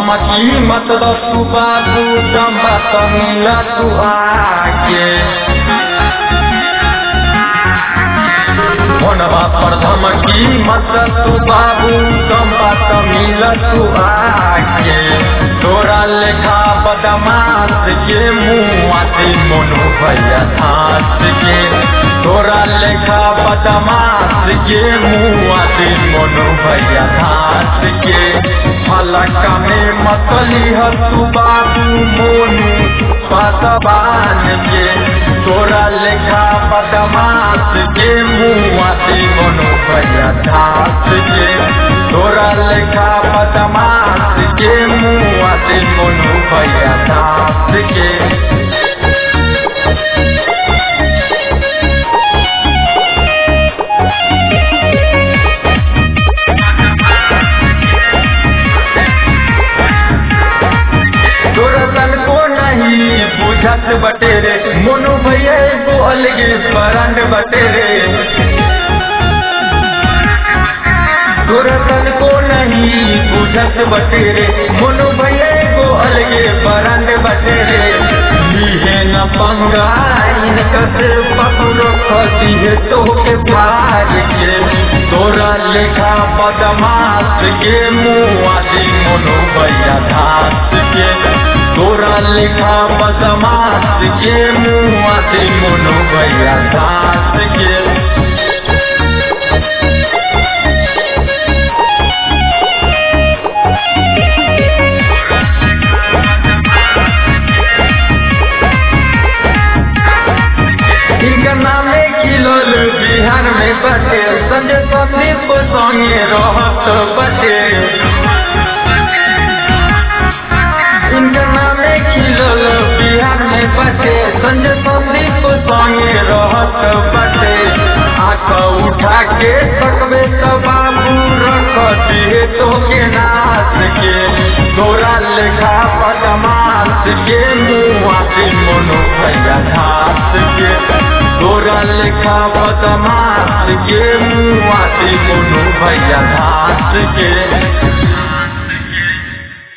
धमकी मत दसु बाबू दम्बा त मिला तू आके फोनवा पर धमकी मत तू बाबू दम्बा त मिला तू आके तोरा लेखा बदमाश के मुँह आते मोनो भैया धास के तोरा लेखा बदमाश के मुँह आते मोनो भैया धास के फलका में मतली तू बाबू मोनू पासबान के तोरा लेखा बदमाश के मुँह आते मोनो भैया धास के तोरा लेखा बदमाश के मुँह आते मोनो भैया धास के तोरा सन को नहीं बुझत बटे रे मोनू भैया को अलगे बरंड बटे रे तोरा सन को नहीं बुझत बटे रे मोनू भैया को अलगे बरंड बटे रे लीहे न पंगाइन कसे पकड़ो खसी है तो के प्यार के तोरा लेखा बदमाश के मुँह आदि मोनू भैया धास के तोरा लेखा बदमाश के मुँह आदि मोनू भैया धास के इनका नामे किलोल बिहार में बटे संजय संदीप संगे रहत बटे इनका नामे किलोल बिहार में बटे संजय संदीप संगे रहत बटे आँख उठा के सकबे तो बाबू रख दिए तो के नाच के तोरा लेखा बदमाश के मुँह आते मोनो भैया घास के तोरा लेखा बदमाश के मुँह आते मोनो भैया घास के